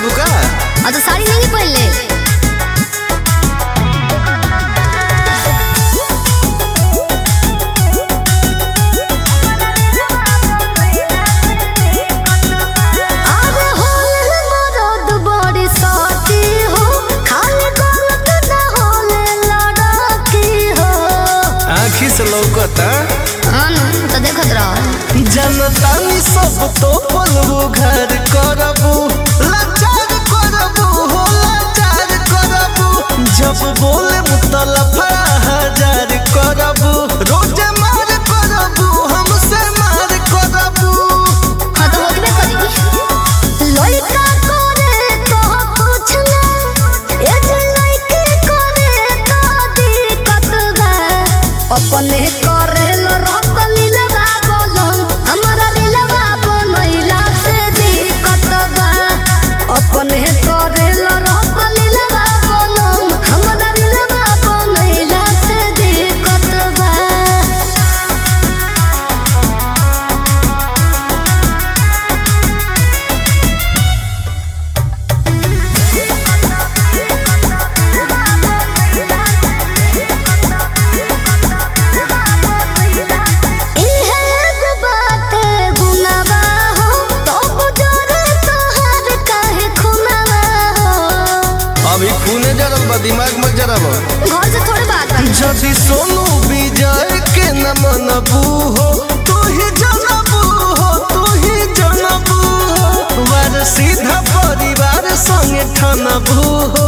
देबू का और तो साड़ी नहीं पहन ले अरे होल मरद बड़ी साथी हो, खाली गलत ना होले लड़की हो। आँखी से लौकता हाँ न, तो देखत रहो जनतानी सब तो पलबू घर करबू लाचार करबू हो लाचार करबू जब बोले मुतलफा हजार करबू रोजे मार करबू हमसे मार करबू हाँ तो होबे करी लइका करे तो कुछ ना ए जे लइके करे तो दिक्कत बा अपने करे लो रतली लगा बोलन हमरा दिलवा बनैला से दिक्कत बा अपने करे लो रतली लगा बोलन हमरा दिलवा बनैला से दिक्कत बा इहे एगो बाटे गुनावा हो, तब जरे तोहार काहे खुनावा हो। अभी खूने जरल बा दिमाग मत जराब घर से थोड़े बात बा। जदि सोनू विजय के न मनबू हो तू ही जनबू हो तू ही जनबू हो वार सीधा परिवार संगे ठनबू हो